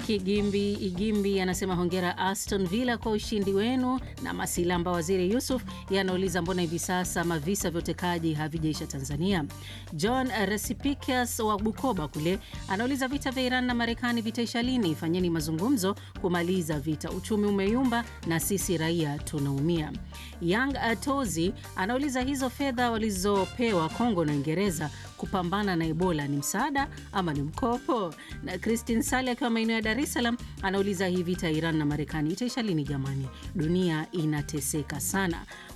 Kigimbi Igimbi anasema hongera Aston Villa kwa ushindi wenu, na Masilamba Waziri Yusuf yanauliza mbona hivi sasa mavisa vya utekaji havijaisha Tanzania. John Recipikas wa Bukoba kule anauliza vita vya Iran na Marekani vitaisha lini? Fanyeni mazungumzo kumaliza vita, uchumi umeyumba na sisi raia tunaumia. Young Atozi anauliza hizo fedha walizopewa Kongo na Uingereza kupambana na Ebola ni msaada ama ni mkopo? Na Christine Sale akiwa maeneo ya Dar es Salaam anauliza hii vita ya Iran na Marekani itaisha lini jamani? Dunia inateseka sana.